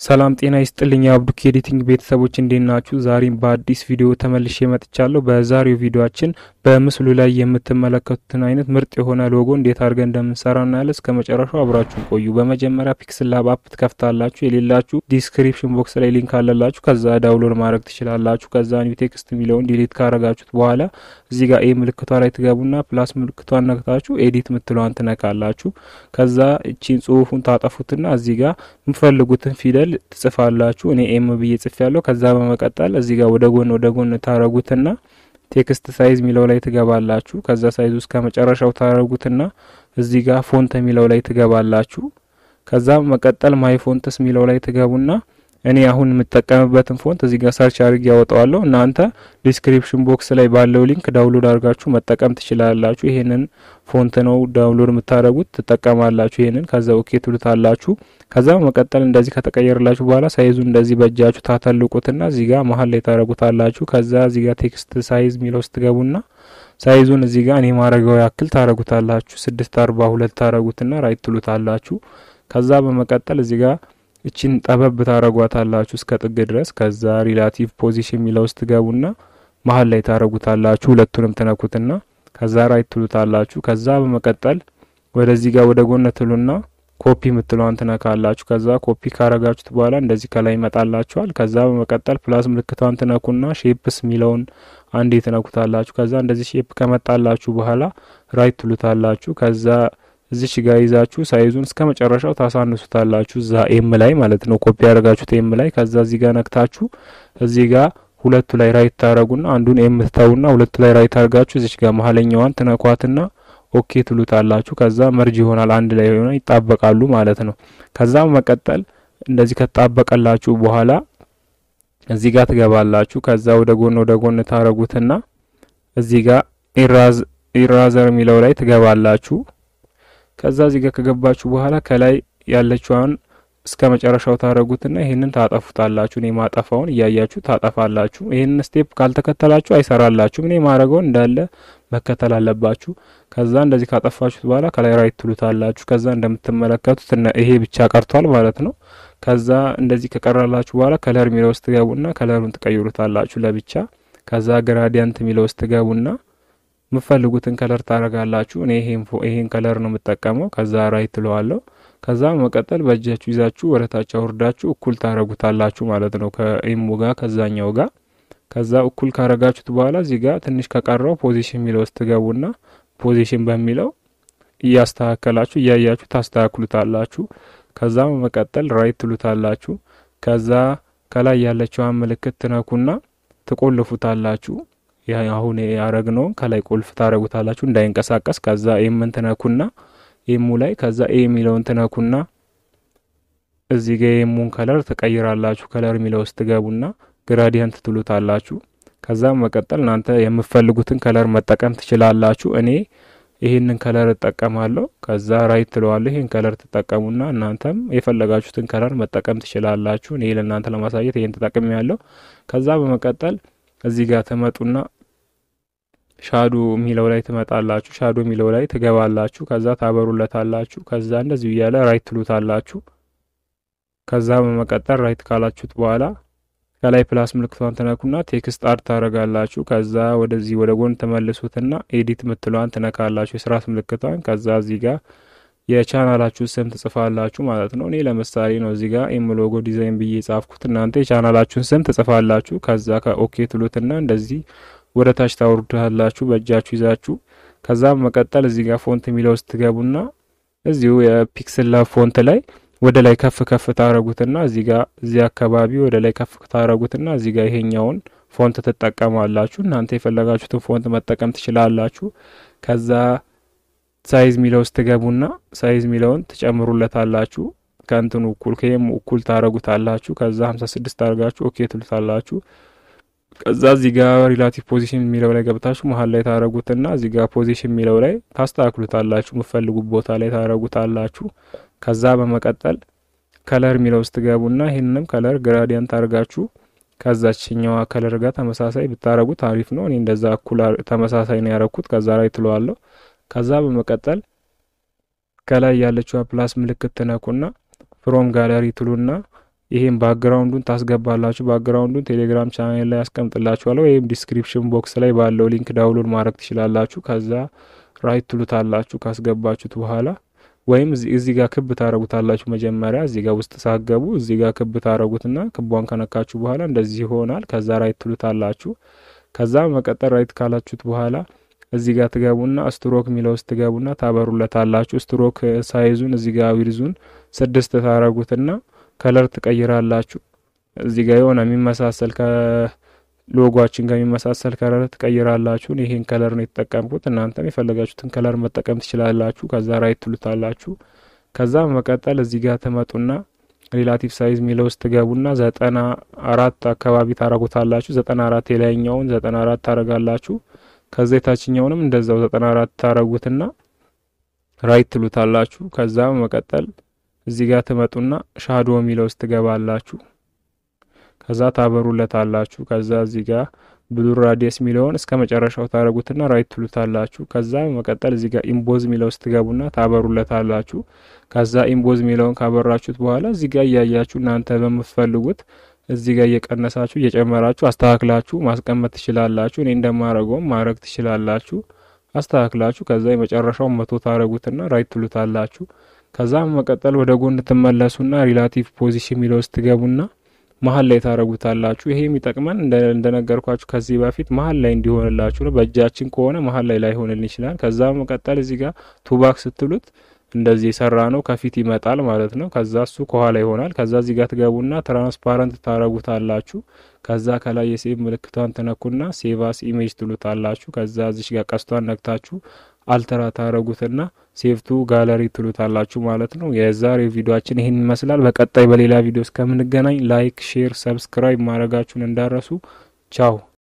ሰላም ጤና ይስጥልኝ የአብዱኪ ኤዲቲንግ ቤተሰቦች እንዴት ናችሁ? ዛሬም በአዲስ ቪዲዮ ተመልሼ መጥቻለሁ። በዛሬው ቪዲዮአችን በምስሉ ላይ የምትመለከቱትን አይነት ምርጥ የሆነ ሎጎ እንዴት አድርገን እንደምንሰራ እናያለን። እስከ መጨረሻው አብራችሁን ቆዩ። በመጀመሪያ ፒክስል ላብ አፕ ትከፍታላችሁ። የሌላችሁ ዲስክሪፕሽን ቦክስ ላይ ሊንክ አለላችሁ። ከዛ ዳውንሎድ ማድረግ ትችላላችሁ። ከዛ ኒው ቴክስት የሚለውን ዲሊት ካረጋችሁት በኋላ እዚህ ጋር ኤ ምልክቷ ላይ ትገቡና ፕላስ ምልክቷን ነክታችሁ ኤዲት ምትለዋን ትነካላችሁ። ከዛ እቺን ጽሁፉን ታጠፉትና እዚህ ጋር የምፈልጉትን ፊደል ትጽፋላችሁ። እኔ ኤም ብዬ ጽፍ ያለው። ከዛ በመቀጠል እዚህ ጋር ወደ ጎን ወደ ጎን ታረጉትና ቴክስት ሳይዝ የሚለው ላይ ትገባላችሁ። ከዛ ሳይዝ እስከ መጨረሻው ታረጉትና እዚህ ጋር ፎንት የሚለው ላይ ትገባላችሁ። ከዛ በመቀጠል ማይ ፎንትስ የሚለው ላይ ትገቡና እኔ አሁን የምጠቀምበትን ፎንት እዚህ ጋር ሰርች አድርጌ ያወጣዋለሁ። እናንተ ዲስክሪፕሽን ቦክስ ላይ ባለው ሊንክ ዳውንሎድ አድርጋችሁ መጠቀም ትችላላችሁ። ይሄንን ፎንት ነው ዳውንሎድ የምታደርጉት ትጠቀማላችሁ። ይሄንን ከዛ ኦኬ ትሉታላችሁ። ከዛ በመቀጠል እንደዚህ ከተቀየረላችሁ በኋላ ሳይዙን እንደዚህ በእጃችሁ ታተልቁትና እዚህ ጋር መሀል ላይ ታደረጉታላችሁ። ከዛ እዚህ ጋር ቴክስት ሳይዝ የሚለው ውስጥ ትገቡና ሳይዙን እዚህ ጋር እኔ ማድረገው ያክል ታረጉታላችሁ። ስድስት አርባ ሁለት ታረጉትና ራይት ትሉታላችሁ። ከዛ በመቀጠል እዚህ ጋር እቺን ጠበብ ታረጓታላችሁ እስከ ጥግ ድረስ። ከዛ ሪላቲቭ ፖዚሽን የሚለው ውስጥ ትገቡና መሀል ላይ ታረጉታላችሁ። ሁለቱንም ትነኩትና ከዛ ራይት ትሉታላችሁ። ከዛ በመቀጠል ወደዚህ ጋር ወደ ጎን ትሉና ኮፒ ምትለዋን ትነካላችሁ። ከዛ ኮፒ ካረጋችሁት በኋላ እንደዚህ ከላይ ይመጣላችኋል። ከዛ በመቀጠል ፕላስ ምልክቷን ትነኩና ሼፕስ የሚለውን አንዴ ትነኩታላችሁ። ከዛ እንደዚህ ሼፕ ከመጣላችሁ በኋላ ራይት ትሉታላችሁ። ከዛ እዚች ጋር ይዛችሁ ሳይዙን እስከ መጨረሻው ታሳንሱታላችሁ። እዛ ኤም ላይ ማለት ነው፣ ኮፒ ያደረጋችሁት ኤም ላይ። ከዛ እዚህ ጋር ነክታችሁ እዚህ ጋር ሁለቱ ላይ ራይት ታረጉና አንዱን ኤም ትተውና ሁለቱ ላይ ራይት አድርጋችሁ እዚች ጋር መሀለኛዋን ትነኳትና ኦኬ ትሉታላችሁ። ከዛ መርጅ ይሆናል አንድ ላይ ሆነ ይጣበቃሉ ማለት ነው። ከዛ መቀጠል እንደዚህ ከጣበቀላችሁ በኋላ እዚህ ጋር ትገባላችሁ። ከዛ ወደ ጎን ወደ ጎን ታረጉትና እዚህ ጋር ኢራዝ ኢራዘር የሚለው ላይ ትገባላችሁ። ከዛ እዚህ ጋር ከገባችሁ በኋላ ከላይ ያለችዋን እስከ መጨረሻው ታረጉትና ይሄንን ታጠፉታላችሁ። እኔ ማጠፋውን እያያችሁ ታጠፋላችሁ። ይሄንን ስቴፕ ካልተከተላችሁ አይሰራላችሁም። እኔ ማድረገውን እንዳለ መከተል አለባችሁ። ከዛ እንደዚህ ካጠፋችሁት በኋላ ከላይ ራይት ትሉታላችሁ። ከዛ እንደምትመለከቱት ይሄ ብቻ ቀርቷል ማለት ነው። ከዛ እንደዚህ ከቀራላችሁ በኋላ ከለር የሚለው ውስጥ ትገቡና ከለሩን ትቀይሩታላችሁ ለብቻ። ከዛ ግራዲያንት የሚለው ውስጥ ትገቡና የምፈልጉትን ከለር ታረጋላችሁ። እኔ ይሄን ከለር ነው የምጠቀመው። ከዛ ራይት ትለዋለሁ። ከዛ መቀጠል በእጃችሁ ይዛችሁ ወደ ታች አውርዳችሁ እኩል ታረጉታላችሁ ማለት ነው ከኢሙ ጋር ከዛኛው ጋር። ከዛ እኩል ካረጋችሁት በኋላ እዚህ ጋር ትንሽ ከቀረው ፖዚሽን የሚለው ውስጥ ትገቡና ፖዚሽን በሚለው እያስተካከላችሁ እያያችሁ ታስተካክሉታላችሁ። ከዛ መቀጠል ራይት ትሉታላችሁ። ከዛ ከላይ ያለችዋን ምልክት ትነኩና ትቆልፉታላችሁ። አሁን ያረግነውን ከላይ ቁልፍ ታረጉታላችሁ እንዳይንቀሳቀስ። ከዛ ኤምን ትነኩና ኤሙ ላይ ከዛ ኤ የሚለውን ትነኩና እዚህ ጋ የኤሙን ከለር ትቀይራላችሁ። ከለር የሚለው ውስጥ ትገቡና ግራዲየንት ትሉታላችሁ። ከዛ መቀጠል እናንተ የምትፈልጉትን ከለር መጠቀም ትችላላችሁ። እኔ ይህንን ከለር እጠቀማለሁ። ከዛ ራይት ትለዋለሁ። ይህን ከለር ትጠቀሙና እናንተም የፈለጋችሁትን ከለር መጠቀም ትችላላችሁ። እኔ ለእናንተ ለማሳየት ይህን ተጠቅሜ ያለው። ከዛ በመቀጠል እዚህ ጋር ትመጡና ሻዶ የሚለው ላይ ትመጣላችሁ። ሻዶ የሚለው ላይ ትገባላችሁ። ከዛ ታበሩለታላችሁ። ከዛ እንደዚሁ እያለ ራይት ትሉታላችሁ። ከዛ በመቀጠል ራይት ካላችሁት በኋላ ከላይ ፕላስ ምልክቷን ትነኩና ቴክስት አርት ታረጋላችሁ። ከዛ ወደዚህ ወደ ጎን ተመልሱትና ኤዲት ምትለዋን ትነካላችሁ፣ የስራት ምልክቷን። ከዛ እዚህ ጋር የቻናላችሁ ስም ትጽፋላችሁ ማለት ነው። እኔ ለምሳሌ ነው እዚህ ጋር ኤም ሎጎ ዲዛይን ብዬ የጻፍኩት። እናንተ የቻናላችሁን ስም ትጽፋላችሁ። ከዛ ከኦኬ ትሉትና እንደዚህ ወደ ታች ታወርዳላችሁ በእጃችሁ ይዛችሁ። ከዛ መቀጠል እዚህ ጋር ፎንት የሚለው ውስጥ ትገቡና እዚሁ የፒክስል ላብ ፎንት ላይ ወደ ላይ ከፍ ከፍ ታረጉትና እዚህ ጋር እዚህ አካባቢ ወደ ላይ ከፍ ታረጉትና እዚህ ጋር ይሄኛውን ፎንት ትጠቀማላችሁ። እናንተ የፈለጋችሁትን ፎንት መጠቀም ትችላላችሁ። ከዛ ሳይዝ ሚለው ውስጥ ትገቡና ሳይዝ ሚለውን ትጨምሩለታላችሁ። ከእንትኑ እኩል ከይም እኩል ታረጉታላችሁ። ከዛ ሀምሳ ስድስት አድርጋችሁ ኦኬ ትሉታላችሁ። ከዛ እዚህ ጋር ሪላቲቭ ፖዚሽን የሚለው ላይ ገብታችሁ መሀል ላይ ታረጉትና እዚህ ጋር ፖዚሽን የሚለው ላይ ታስተካክሉታላችሁ። የምፈልጉት ቦታ ላይ ታረጉታላችሁ። ከዛ በመቀጠል ከለር የሚለው ውስጥ ገቡና ይህንንም ከለር ግራዲየንት አድርጋችሁ ከዛችኛዋ ከለር ጋር ተመሳሳይ ብታረጉት አሪፍ ነው። እኔ እንደዛ እኩል ተመሳሳይ ነው ያረኩት። ከዛ ላይ ትለዋለሁ። ከዛ በመቀጠል ከላይ ያለችዋ ፕላስ ምልክት ትነኩና ፍሮም ጋለሪ ትሉና ይሄን ባክግራውንዱን ታስገባላችሁ። ባክግራውንዱን ቴሌግራም ቻናል ላይ ያስቀምጥላችኋለሁ ወይም ዲስክሪፕሽን ቦክስ ላይ ባለው ሊንክ ዳውንሎድ ማድረግ ትችላላችሁ። ከዛ ራይት ትሉታላችሁ ካስገባችሁት በኋላ ወይም እዚህ ጋር ክብ ታረጉታላችሁ። መጀመሪያ እዚህ ጋር ውስጥ ሳገቡ እዚህ ጋር ክብ ታረጉትና ክቧን ከነካችሁ በኋላ እንደዚህ ይሆናል። ከዛ ራይት ትሉታላችሁ። ከዛ መቀጠል ራይት ካላችሁት በኋላ እዚህ ጋር ትገቡና ስትሮክ የሚለው ውስጥ ትገቡና ታበሩለታላችሁ። ስትሮክ ሳይዙን እዚህ ጋር ዊርዙን ስድስት ታረጉትና ከለር ትቀይራላችሁ። እዚህ ጋር የሆነ የሚመሳሰል ከሎጓችን ጋር የሚመሳሰል ከለር ትቀይራላችሁ። ይሄን ከለር ነው የተጠቀምኩት። እናንተም የፈለጋችሁትን ከለር መጠቀም ትችላላችሁ። ከዛ ራይት ትሉታላችሁ። ከዛ መቀጠል እዚህ ጋር ትመጡና ሪላቲቭ ሳይዝ የሚለው ውስጥ ትገቡና ዘጠና አራት አካባቢ ታረጉታላችሁ። ዘጠና አራት የላይኛውን ዘጠና አራት ታረጋላችሁ። ከዛ የታችኛውንም እንደዛው ዘጠና አራት ታረጉትና ራይት ትሉታላችሁ። ከዛ መቀጠል እዚህ ጋር ትመጡና ሻዶ የሚለው ውስጥ ትገባላችሁ። ከዛ ታበሩለታላችሁ። ከዛ እዚህ ጋር ብሉር ራዲየስ የሚለውን እስከ መጨረሻው ታረጉትና ራይት ትሉታላችሁ። ከዛ መቀጠል እዚህ ጋር ኢምቦዝ የሚለው ውስጥ ትገቡና ታበሩለታላችሁ። ከዛ ኢምቦዝ የሚለውን ካበራችሁት በኋላ እዚህ ጋር እያያችሁ እናንተ በምትፈልጉት እዚህ ጋር እየቀነሳችሁ እየጨመራችሁ አስተካክላችሁ ማስቀመጥ ትችላላችሁ። እኔ እንደማረገውም ማድረግ ትችላላችሁ። አስተካክላችሁ ከዛ የመጨረሻውን መቶ ታረጉትና ራይት ትሉታላችሁ። ከዛ መቀጠል ወደ ጎን ትመለሱና ሪላቲቭ ፖዚሽን የሚለው ውስጥ ትገቡና መሀል ላይ ታረጉታላችሁ። ይሄ የሚጠቅመን እንደነገርኳችሁ ከዚህ በፊት መሀል ላይ እንዲሆንላችሁ ነው። በእጃችን ከሆነ መሀል ላይ ላይሆንልን ይችላል። ከዛ መቀጠል እዚህ ጋር ቱባክ ስትሉት እንደዚህ የሰራ ነው ከፊት ይመጣል ማለት ነው። ከዛ እሱ ከኋላ ይሆናል። ከዛ እዚህ ጋር ትገቡና ትራንስፓረንት ታረጉታላችሁ። ከዛ ከላይ የሴቭ ምልክቷን ትነኩና ሴቫስ ኢሜጅ ትሉታላችሁ። ከዛ እዚሽ ጋር ቀስቷን ነክታችሁ አልተራ ታረጉትና ሴቭቱ ጋለሪ ትሉታላችሁ ማለት ነው። የዛሬው ቪዲዮአችን ይህን ይመስላል። በቀጣይ በሌላ ቪዲዮ እስከምንገናኝ ላይክ፣ ሼር፣ ሰብስክራይብ ማድረጋችሁን እንዳረሱ። ቻው